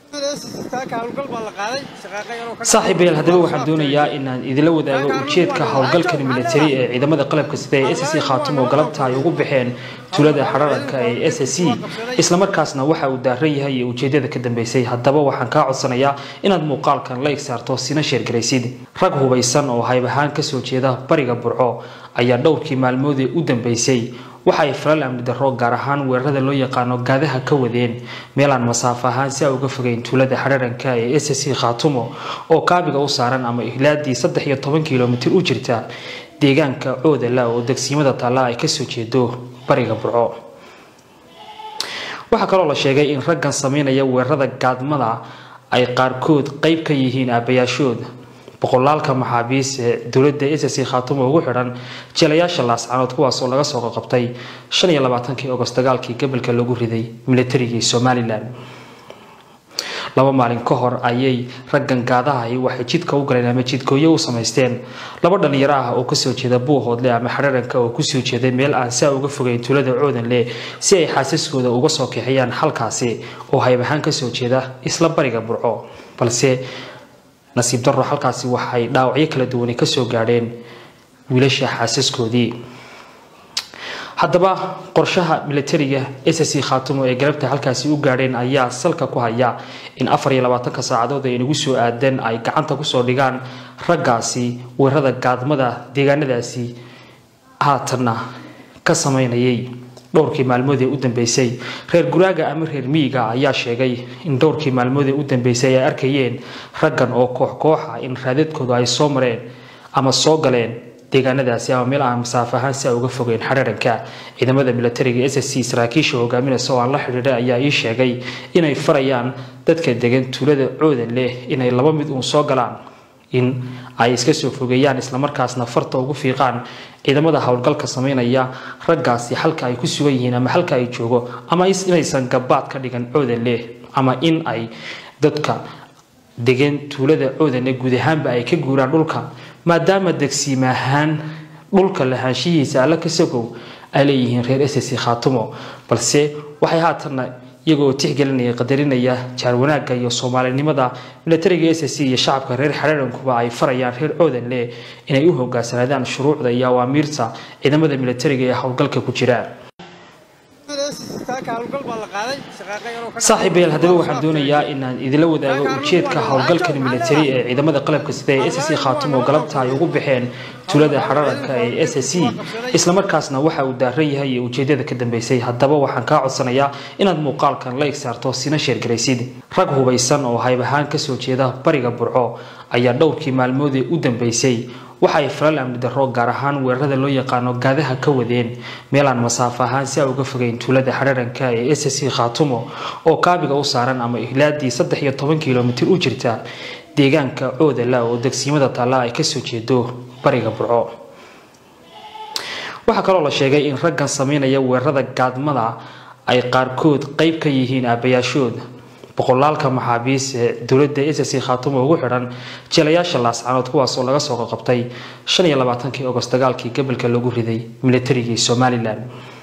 saaxiibayaal haddaba waxaan doonayaa inaan idinla wadaago ujeedka howlgalkan militari ee ciidamada qalabka sida ee s c khaatum oo galabta ay ugu baxeen tuulada xararanka ee s c islamarkaasna waxa uu daaran yahay iyo ujeedada ka dambeysay haddaba waxaan kaa codsanayaa inaad muuqaalkan la igsaarto sina sheergaraysid rag hubaysan oo hayb ahaan kasoo jeeda bariga burco ayaa dhowrkii maalmoodii u dambeysay waxa ay falal amni darro gaar ahaan weerarada loo yaqaano gaadaha ka wadeen meelaan masaafo ahaan si a uga fogeyn tuulada xararanka ee s c khaatumo oo kaabiga u saaran ama ihlaadii saddex iyo toban kilomitir u jirta deegaanka coodala oo degsiimada taalla ay kasoo jeedo bariga burco waxaa kaloo la sheegay in raggan sameynaya weerarada gaadmada ay qaarkood qeyb ka yihiin aabayaashood boqolaalka maxaabiis ee dowladda s c khaatumo ugu xidhan jeelayaasha laascanood kuwaas oo laga soo qaqabtay shan iyo labaatankii ogost dagaalkii gobolka lagu riday militarigii somalilan laba maalin ka hor ayay raggan gaadahahi waxay jidka u galeen ama jidkooyo u samaysteen laba dhalinyaro ah oo kasoo jeeda buuhoodle ama xararanka oo kusoo jeeday meel aan saa uga fogeyn tuulada coodanle si ay xaasaskooda uga soo kixiyaan halkaasi oo hayb ahaan kasoo jeeda isla bariga burco balse nasiib darro halkaasi waxay dhaawacyo kala duwani kasoo gaadheen wiilasha xaasaskoodii haddaba qorshaha militariga s c khaatumo ee galabta halkaasi u gaadheen ayaa salka ku haya in afar iyo labaatanka saacadood ay nagu soo aadeen ay gacanta kusoo dhigaan raggaasi weerarada gaadmada deegaanadaasi haatanna ka sameynayay dhowrkii maalmoodee u dambeysay reer guraaga ama reer miyiga ayaa sheegay in dhowrkii maalmoodee u dambeysay ay arkayeen raggan oo koox kooxa in raadadkoodu ay soo mareen ama soo galeen deegaanadaasi ama meel aan masaafo ahaan si a uga fogeyn xararanka ciidamada militariga s c saraakiisha hogaaminaysa oo aan la xidhiidhay ayaa ii sheegay inay farayaan dadka degan tuulada coodan leh inay laba mid uun soo galaan in ay iska soo fogeeyaan islamarkaasna farta ugu fiiqaan ciidamada howlgalka sameynaya raggaasi halka ay ku sugan yihiin ama halka ay joogo ama inaysan gabaad ka dhigan coodan leh ama in ay dadka degan tuulada coodanle guud ahaanba ay ka guuraan dhulka maadaama degsiim ahaan dhulka lahaanshihiisa alla kasagow ay leeyihiin reer s c khaatumo balse waxay haatanna iyagoo tixgelinaya qadarinaya jaar wanaagga iyo soomaalinimada militariga s c iyo shacabka reer xararankuba ay farayaan reer coodanle inay u hogaansanaadaan shuruucda iyo awaamiirta ciidamada militariga ee howlgalka ku jira saaxiibayaal haddaba waxaan doonayaa inaan idinla wadaago ujeedka howlgalkan militari ee ciidamada qalabka sida ee s c khaatumo galabta ay ugu baxeen tuulada xararanka ee s c islamarkaasna waxa uu daaran yahay iyo ujeedada ka dambeysay haddaba waxaan kaa codsanayaa inaad muuqaalkan la igsaarto sina sheergaraysid rag hubaysan oo hayb ahaan kasoo jeeda bariga burco ayaa dhowrkii maalmoodii u dambeysay waxa ay falal amni darro gaar ahaan weerarada loo yaqaano gaadaha ka wadeen meelaan masaafo ahaan si a uga fogeyn tuulada xararanka ee s c khaatumo oo kaabiga u saaran ama ihlaadii saddex iyo toban kilomitir u jirta deegaanka coodala oo degsiimada taalla ay kasoo jeedo bariga burco waxaa kaloo la sheegay in raggan sameynaya weerarada gaadmada ay qaarkood qeyb ka yihiin aabayaashood boqolaalka maxaabiis ee dowladda s c khaatumo ugu xidhan jeelayaasha laascanood kuwaas oo laga soo qaqabtay shan iyo labaatankii ogost dagaalkii gobolka lagu riday militarigii somalilan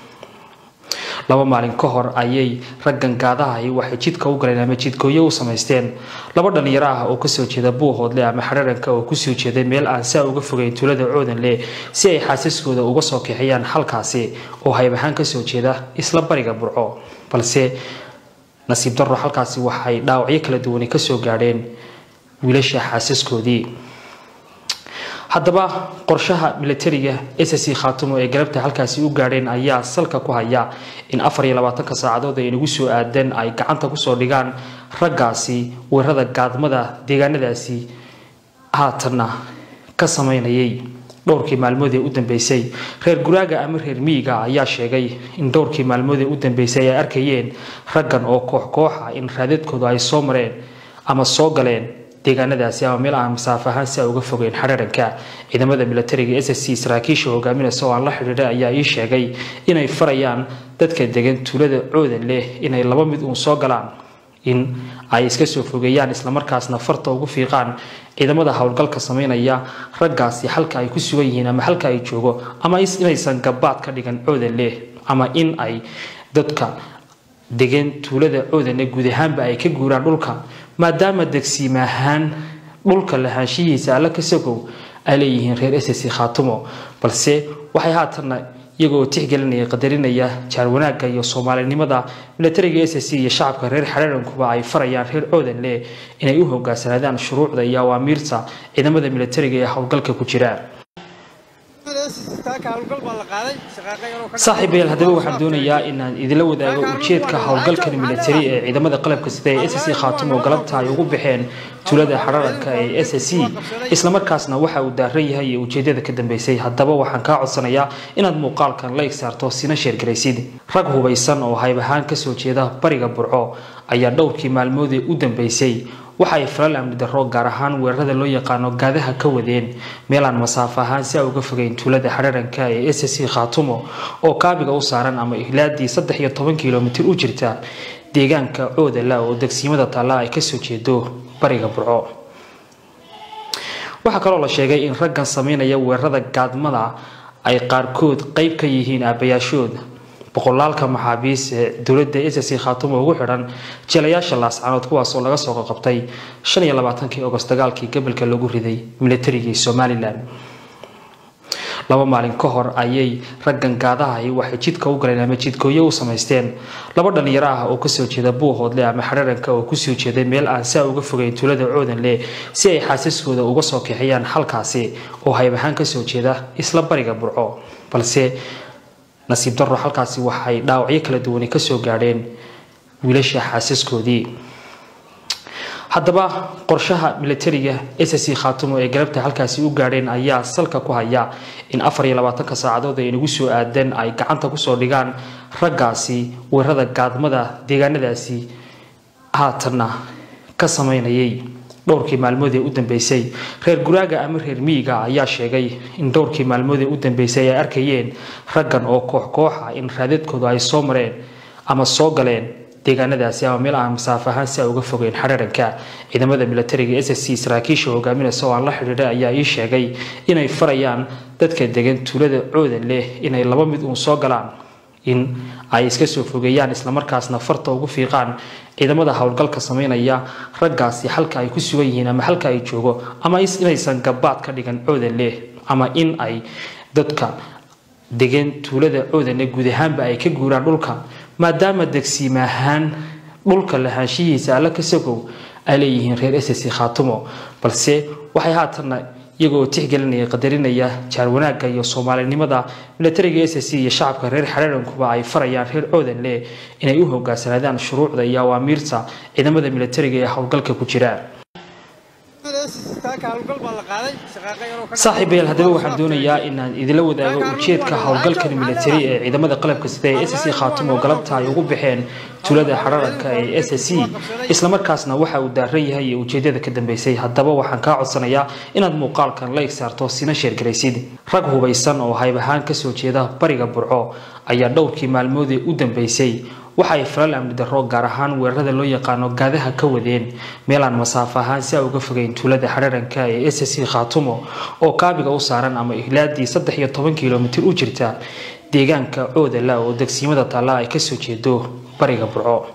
laba maalin ka hor ayay raggan gaadahahi waxay jidka u galeen ama jidkooyo u samaysteen laba dhalinyaro ah oo kasoo jeeda buuhoodle ama xararanka oo kusoo jeeday meel aan saa uga fogeyn tuulada coodanle si ay xaasaskooda uga soo kixiyaan halkaasi oo hayb ahaan kasoo jeeda isla bariga burco balse nasiib darro halkaasi waxay dhaawacyo kala duwani kasoo gaadheen wiilasha xaasaskoodii haddaba qorshaha militariga s c khaatumo ee galabta halkaasi u gaadheen ayaa salka ku haya in afar iyo labaatanka saacadood ay nagu soo aadeen ay gacanta kusoo dhigaan raggaasi weerarada gaadmada deegaanadaasi haatanna ka sameynayay dhowrkii maalmoodee u dambeysay reer guraaga ama reer miyiga ayaa sheegay in dhowrkii maalmoodee u dambeysay ay arkayeen raggan oo koox kooxa in raadadkoodu ay soo mareen ama soo galeen deegaanadaasi ama meel aan masaafo ahaan si a uga fogeyn xararanka ciidamada militariga s c saraakiisha hogaaminaysa oo aan la xidhiidhay ayaa ii sheegay inay farayaan dadka degan tuulada coodan leh inay laba mid uun soo galaan in ay iska soo fogeeyaan islamarkaasna farta ugu fiiqaan ciidamada howlgalka sameynaya raggaasi halka ay ku sugan yihiin ama halka ay joogo ama inaysan gabaad ka dhigan coodan leh ama in ay dadka degan tuulada coodane guud ahaanba ay ka guuraan dhulka maadaama degsiima ahaan dhulka lahaanshihiisa alla ka sagow ay leeyihiin reer ssc khaatumo balse waxay haatanna iyagoo tixgelinaya qadarinaya jaar wanaagga iyo soomaalinimada milatariga ssc iyo shacabka reer xareerankuba ay farayaan reer coodanle inay u hogaansanaadaan shuruucda iyo awaamiirta ciidamada milatariga ee howlgalka ku jira saaxiibayaal haddaba waxaan doonayaa inaan idinla wadaago ujeedka howlgalkan milatari ee ciidamada qalabka sida ee ssc khaatumo galabta ay ugu baxeen tuulada xararanka ee ssc islamarkaasna waxa uu daaran yahay iyo ujeedada ka dambeysay haddaba waxaan kaa codsanayaa inaad muuqaalkan la igsaarto sina sheergaraysid rag hubaysan oo hayb ahaan kasoo jeeda bariga burco ayaa dhowrkii maalmoodee u dambeysay waxa ay falal amni darro gaar ahaan weerarada loo yaqaano gaadaha ka wadeen meel aan masaafo ahaan si a uga fogeyn tuulada xararanka ee ssc khaatumo oo kaabiga u saaran ama ihlaadii saddex iyo toban kilomitir u jirta deegaanka coodala oo degsiimada taalla ay kasoo jeedo bariga burco waxaa kaloo la sheegay in raggan sameynaya weerarada gaadmada ay qaarkood qeyb ka yihiin aabayaashood boqolaalka maxaabiis ee dowladda ssc khaatumo ugu xidhan jelayaasha laascanood kuwaasoo laga soo qaqabtay shan iyo labaatankii ogost dagaalkii gobolka lagu riday milatarigii somalilan laba maalin ka hor ayay raggan gaadahay waxay jidka u galeen ama jidkooyo u samaysteen laba dhalinyaro ah oo kasoo jeeda buuhoodle ama xararanka oo kusoo jeeday meel aan saa uga fogeyn tuulada coodanle si ay xaasaskooda uga soo kixiyaan halkaasi oo hayb ahaan kasoo jeeda isla bariga burco balse nasiib darro halkaasi waxay dhaawacyo kala duwani kasoo gaadheen wiilasha xaasaskoodii haddaba qorshaha milatariga ssc khaatumo ee galabta halkaasi u gaadheen ayaa salka ku haya in afar iyo labaatanka saacadood ay nagu soo aadeen ay gacanta kusoo dhigaan raggaasi weerada gaadmada deegaanadaasi haatanna ka sameynayay dhowrkii maalmoodee u dambeysay reer guraaga ama reer miyiga ayaa sheegay in dhowrkii maalmoodee u dambeysay ay arkayeen raggan oo koox kooxa in raadadkooda ay soo mareen ama soo galeen deegaanadaasi ama meel aan masaafo ahaan si a uga fogeyn xararanka ciidamada milatariga ssc saraakiisha hogaaminaysa oo aan la xidhiidhay ayaa ii sheegay inay farayaan dadka degan tuulada coodan leh inay laba mid uun soo galaan in ay iska soo fogeeyaan islamarkaasna farta ugu fiiqaan ciidamada howlgalka sameynaya raggaasi halka ay ku sugan yihiin ama halka ay joogo ama inaysan gabaad ka dhigan coodan leh ama in ay dadka degan tuulada coodane guud ahaanba ay ka guuraan dhulka maadaama degsiima ahaan dhulka lahaanshihiisa alla ka sagow ay leeyihiin reer ssc khaatumo balse waxay haatanna iyagoo tixgelinaya qadarinaya jaar wanaagga iyo soomaalinimada milatariga ssc iyo shacabka reer xareerankuba ay farayaan reer coodanle inay u hogaansanaadaan shuruucda iyo awaamiirta ciidamada milatariga ee howlgalka ku jira saaxiibayaal haddaba waxaan doonayaa inaan idinla wadaago ujeedka howlgalkan milatari ee ciidamada qalabka sida ee ssc khaatumo galabta ay ugu baxeen tuulada xararanka ee ssc islamarkaasna waxa uu daaran yahay iyo ujeedada ka dambeysay haddaba waxaan kaa codsanayaa inaad muuqaalkan la igsaarto sina sheergaraysid rag hubaysan oo hayb ahaan kasoo jeeda bariga burco ayaa dhowrkii maalmoodee u dambeysay waxa ay falal amni darro gaar ahaan weerarada loo yaqaano gaadaha ka wadeen meel aan masaafo ahaan si a uga fogeyn tuulada xararanka ee ssc khaatumo oo kaabiga u saaran ama ihlaadii saddex iyo toban kilomitir u jirta deegaanka coodala oo degsiimada taalla ay kasoo jeedo bariga burco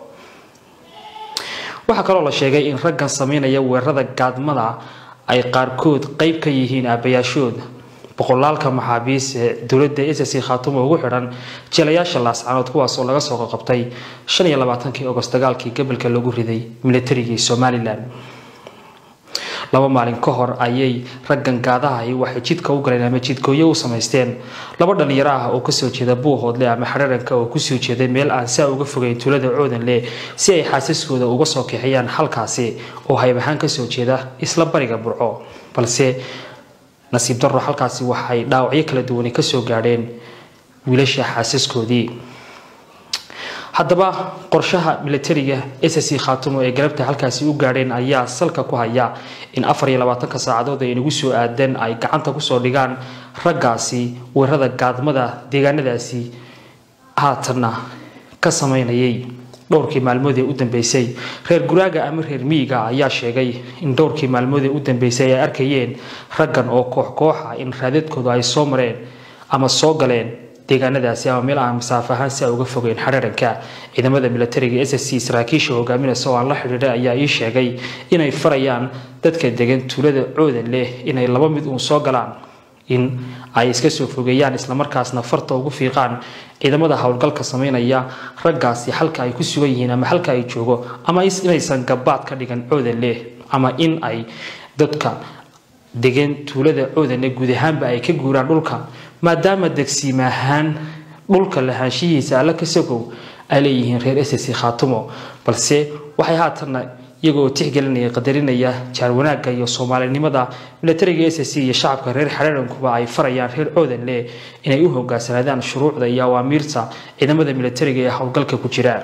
waxaa kaloo la sheegay in raggan sameynaya weerarada gaadmada ay qaarkood qeyb ka yihiin aabayaashood boqolaalka maxaabiis ee dowladda ssc khaatumo ugu xidhan jelayaasha laascanood kuwaasoo laga soo qaqabtay shan iyo labaatankii ogost dagaalkii gobolka lagu riday milatarigii somalilan laba maalin ka hor ayay raggan gaadahay waxay jidka u galeen ama jidkooyo u samaysteen laba dhalinyaro ah oo kasoo jeeda buuhoodle ama xararanka oo kusoo jeeday meel aan saa uga fogeyn tuulada coodanle si ay xaasaskooda uga soo kixiyaan halkaasi oo hayb ahaan kasoo jeeda isla bariga burco balse nasiib darro halkaasi waxay dhaawacyo kala duwani kasoo gaadheen wiilasha xaasaskoodii haddaba qorshaha milatariga ssc khaatumo ee galabta halkaasi u gaadheen ayaa salka ku haya in afar iyo labaatanka saacadood ay nagu soo aadeen ay gacanta kusoo dhigaan raggaasi weerarada gaadmada deegaanadaasi haatanna ka sameynayay dhowrkii maalmoodee u dambeysay reer guraaga ama reer miyiga ayaa sheegay in dhowrkii maalmoodee u dambeysay ay arkayeen raggan oo koox kooxa in raadadkooda ay soo mareen ama soo galeen deegaanadaasi ama meel aan masaafo ahaan si a uga fogeyn xadharanka ciidamada militariga s c saraakiisha hogaaminaysa oo aan la xidhiidhay ayaa ii sheegay inay farayaan dadka degan tuulada coodan leh inay laba mid uun soo galaan in ay iska soo fogeeyaan islamarkaasna farta ugu fiiqaan ciidamada howlgalka sameynaya raggaasi halka ay ku sugan yihiin ama halka ay joogo ama inaysan gabaad ka dhigan coodan leh ama in ay dadka degan tuulada coodanle guud ahaanba ay ka guuraan dhulka maadaama degsiima ahaan dhulka lahaanshihiisa alla ka sogow ay leeyihiin reer ss khaatumo balse waxay haatanna iyagoo tixgelinaya qadarinaya jaar wanaagga iyo soomaalinimada militariga s c iyo shacabka reer xadharankuba ay farayaan reer coodanle inay u hogaansanaadaan shuruucda iyo awaamiirta ciidamada militariga ee howlgalka ku jira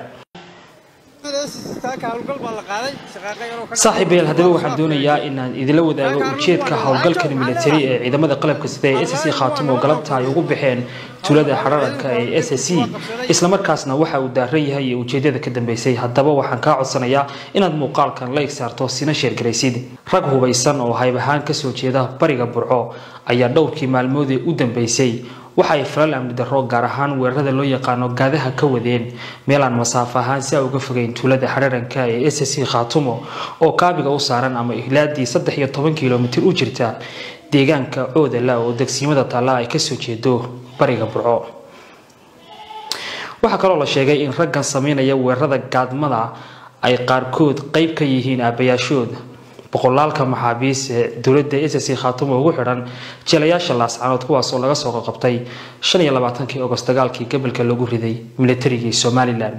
saaxiibeel haddaba waxaan doonayaa inaan idinla wadaago ujeedka howlgalkan militari ee ciidamada qalabka sida ee s c khaatumo galabta ay ugu baxeen tuulada xararanka ee s c islamarkaasna waxa uu daaran yahay iyo ujeedada ka dambeysay haddaba waxaan kaa codsanayaa inaad muuqaalkan la igsaarto sina sheergaraysid rag hubaysan oo hayb ahaan kasoo jeeda bariga burco ayaa dhowrkii maalmoodee u dambeysay waxa ay falal amni darro gaar ahaan weerarada loo yaqaano gaadaha ka wadeen meelaan masaafo ahaan si a uga fogeyn tuulada xadharanka ee s c khaatumo oo kaabiga u saaran ama ihlaadii saddex iyo toban kilomitir u jirta deegaanka coodala oo degsiimada taalla ay kasoo jeedo bariga burco waxaa kaloo la sheegay in raggan sameynaya weerarada gaadmada ay qaarkood qeyb ka yihiin aabayaashood boqolaalka maxaabiis ee dowladda s c khaatumo ugu xidhan jeelayaasha laascanood kuwaas oo laga soo qaqabtay shan iyo labaatankii ogost dagaalkii gobolka lagu riday militarigii somalilan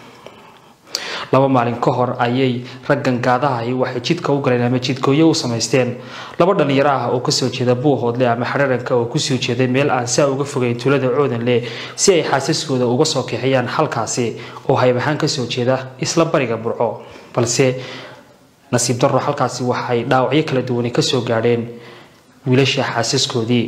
laba maalin ka hor ayay raggan gaadahahi waxay jidka u galeen ama jidkooyo u samaysteen laba dhalinyaro ah oo kasoo jeeda buuhoodle ama xadharanka oo kusoo jeeday meel aan saa uga fogeyn tuulada coodanle si ay xaasaskooda uga soo kixiyaan halkaasi oo hayb ahaan kasoo jeeda isla bariga burco balse nasiib daro halkaasi waxay dhaawacyo kala duwani kasoo gaadheen wiilasha xaasaskoodii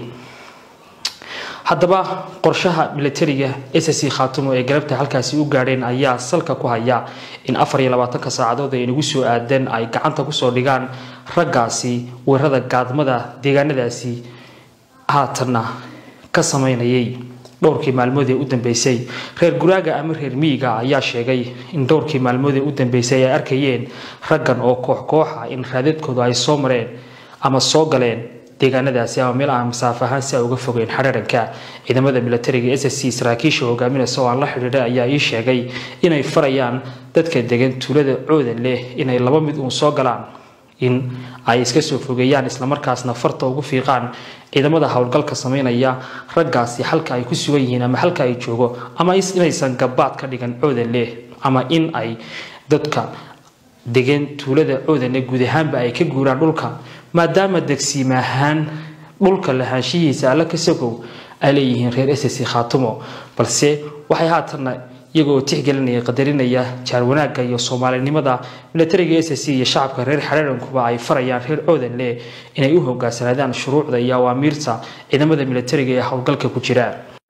haddaba qorshaha militariga s c khaatumo ee galabta halkaasi u gaadheen ayaa salka ku haya in afar iyo labaatanka saacadood ay inagu soo aadeen ay gacanta kusoo dhigaan raggaasi weerarada gaadmada deegaanadaasi haatanna ka sameynayay dhowrkii maalmood ee u dambeysay reer guraaga ama reer miyiga ayaa sheegay in dhowrkii maalmood ee u dambeysay ay arkayeen raggan oo koox koox ah in raadadkoodu ay soo mareen ama soo galeen deegaanadaasi ama meel aan masaafo ahaan si a uga fogeyn xadharanka ciidamada militariga s c saraakiisha hogaaminaysa oo aan la xidhiidhay ayaa ii sheegay inay farayaan dadka degan tuulada coodan leh inay laba mid uun soo galaan in ay iska soo fogeeyaan islamarkaasna farta ugu fiiqaan ciidamada howlgalka sameynaya raggaasi halka ay ku sugan yihiin ama halka ay joogo ama inaysan gabaad ka dhigan coodan leh ama in ay dadka degan tuulada coodanle guud ahaanba ay ka guuraan dhulka maadaama degsiima ahaan dhulka lahaanshihiisa alla ka sogow ay leeyihiin reer s c khaatumo balse waxay haatanna iyagoo tixgelinaya qadarinaya jaar wanaagga iyo soomaalinimada militariga s c iyo shacabka reer xadharankuba ay farayaan reer coodanle inay u hogaansanaadaan shuruucda iyo awaamiirta ciidamada militariga ee howlgalka ku jira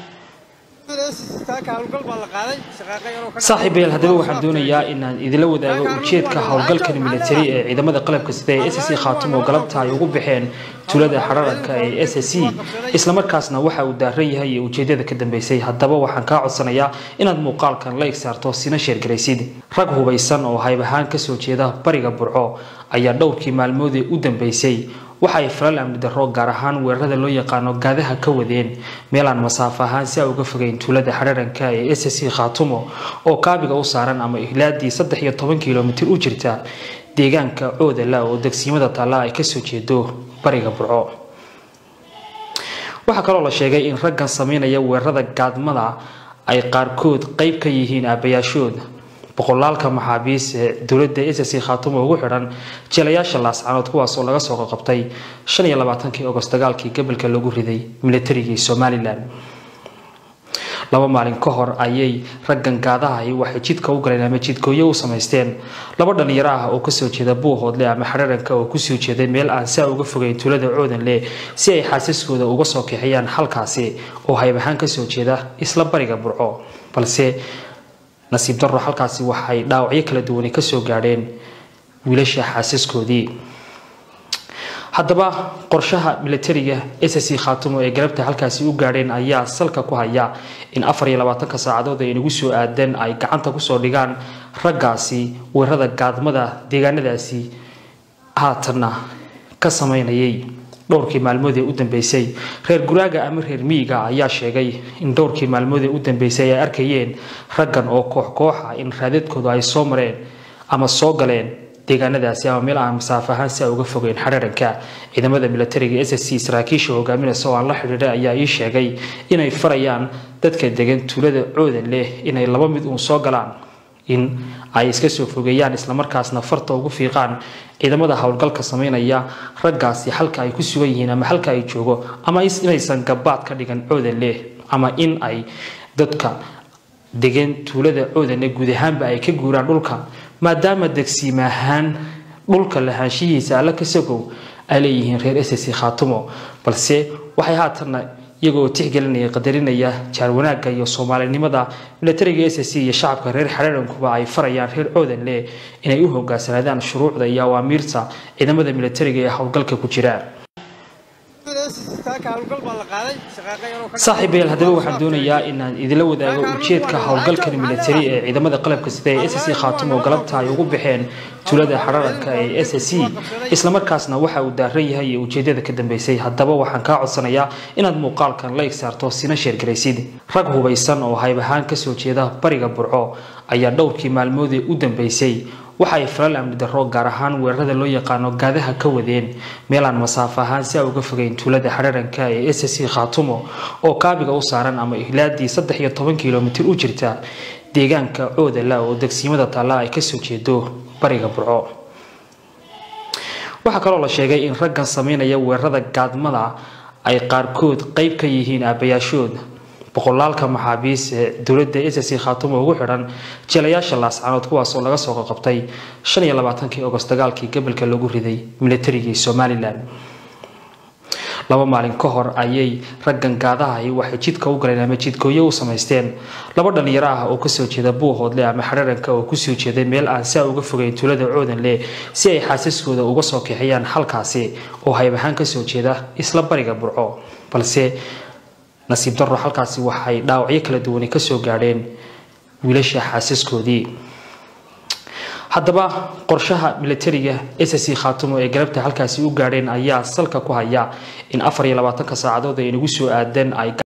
saaxiibeel haddaba waxaan doonayaa inaan idinla wadaago ujeedka howlgalkan militari ee ciidamada qalabka sida ee s c khaatumo galabta ay ugu baxeen tuulada xadharanka ee s c islamarkaasna waxa uu daaran yahay iyo ujeedada ka dambeysay haddaba waxaan kaa codsanayaa inaad muuqaalkan la igsaarto sina sheergaraysid rag hubaysan oo hayb ahaan kasoo jeeda bariga burco ayaa dhowrkii maalmoodee u dambeysay waxa ay falal amni darro gaar ahaan weerarada loo yaqaano gaadaha ka wadeen meelaan masaafo ahaan si a uga fogeyn tuulada xadharanka ee s c khaatumo oo kaabiga u saaran ama ihlaadii saddex iyo toban kilomitir u jirta deegaanka coodala oo degsiimada taalla ay kasoo jeedo bariga burco waxaa kaloo la sheegay in raggan sameynaya weerarada gaadmada ay qaarkood qeyb ka yihiin aabayaashood boqolaalka maxaabiis ee dowladda s c khaatumo ugu xidhan jeelayaasha laascanood kuwaas oo laga soo qaqabtay shan iyo labaatankii ogost dagaalkii gobolka lagu riday militarigii somalilan laba maalin ka hor ayay raggan gaadahahi waxay jidka u galeen ama jidkooyo u samaysteen laba dhalinyaro ah oo kasoo jeeda buuhoodle ama xadharanka oo kusoo jeeday meel aan saa uga fogeyn tuulada coodanle si ay xaasaskooda uga soo kixiyaan halkaasi oo hayb ahaan kasoo jeeda isla bariga burco balse nasiib daro halkaasi waxay dhaawacyo kala duwani kasoo gaadheen wiilasha xaasaskoodii haddaba qorshaha milatariga ssc khaatumo ee galabta halkaasi u gaadheen ayaa salka ku haya in afar iyo labaatanka saacadood ay nagu soo aadeen ay gacanta kusoo dhigaan raggaasi weerada gaadmada deegaanadaasi haatanna ka sameynayay dhowrkii maalmood ee u dambeysay reer guraaga ama reer miyiga ayaa sheegay in dhowrkii maalmood ee u dambeysay ay arkayeen raggan oo koox kooxa in raadadkooda ay soo mareen ama soo galeen deegaanadaasi ama meel aan masaafo ahaan si ay uga fogeen xararanka ciidamada milatariga s c saraakiisha hogaaminaysa oo aan la xidhiidhay ayaa ii sheegay inay farayaan dadka degan tuulada coodan leh inay laba mid uun soo galaan in ay iska soo fogeeyaan islamarkaasna farta ugu fiiqaan ciidamada howlgalka sameynaya raggaasi halka ay ku sugan yihiin ama halka ay joogo ama inaysan gabaad ka dhigan coodan leh ama in ay dadka degan tuulada coodanle guud ahaanba ay ka guuraan dhulka maadaama degsiim ahaan dhulka lahaanshihiisa alla kasagow ay leeyihiin reer ssc khaatumo balse waxay haatanna iyagoo tixgelinaya qadarinaya jaar wanaagga iyo soomaalinimada milatariga ssc iyo shacabka reer xararankuba ay farayaan reer coodanle inay u hogaansanaadaan shuruucda iyo awaamiirta ciidamada milatariga ee howlgalka ku jira saaxiibayaal haddaba waxaan doonayaa inaan idinla wadaago ujeedka howlgalkan milatari ee ciidamada qalabka sida ee ssc khaatumo galabta ay ugu baxeen tuulada xararanka ee ssc islamarkaasna waxa uu daaran yahay iyo ujeedada ka dambeysay haddaba waxaan kaa codsanayaa inaad muuqaalkan la igsaarto sina sheergaraysid rag hubaysan oo hayb ahaan kasoo jeeda bariga burco ayaa dhowrkii maalmoodee u dambeysay waxa ay falal amni darro gaar ahaan weerarada loo yaqaano gaadaha ka wadeen meelaan masaafo ahaan si a uga fogeyn tuulada xararanka ee ssc khaatumo oo kaabiga u saaran ama ihlaadii saddex iyo toban kilomitir u jirta deegaanka coodala oo degsiimada taalla ay kasoo jeedo bariga burco waxaa kaloo la sheegay in raggan sameynaya weerarada gaadmada ay qaarkood qeyb ka yihiin aabayaashood boqolaalka maxaabiis ee dowladda ssc khaatumo ugu xidhan jeelayaasha laascanood kuwaas oo laga soo qaqabtay shan iyo labaatankii ogost dagaalkii gobolka lagu riday milatarigii somalilan laba maalin ka hor ayay raggan gaadahahi waxay jidka u galeen ama jidkooyo u samaysteen laba dhalinyaro ah oo kasoo jeeda buuhoodle ama xararanka oo kusoo jeeday meel aan saa uga fogeyn tuulada coodanle si ay xaasaskooda uga soo kixiyaan halkaasi oo hayb ahaan kasoo jeeda isla bariga burco balse nasiib darro halkaasi waxay dhaawacyo kala duwani kasoo gaadheen wiilasha xaasaskoodii haddaba qorshaha milatariga ssc khaatumo ee galabta halkaasi u gaadheen ayaa salka ku haya in afar iyo labaatanka saacadood ay nagu soo aadeen ay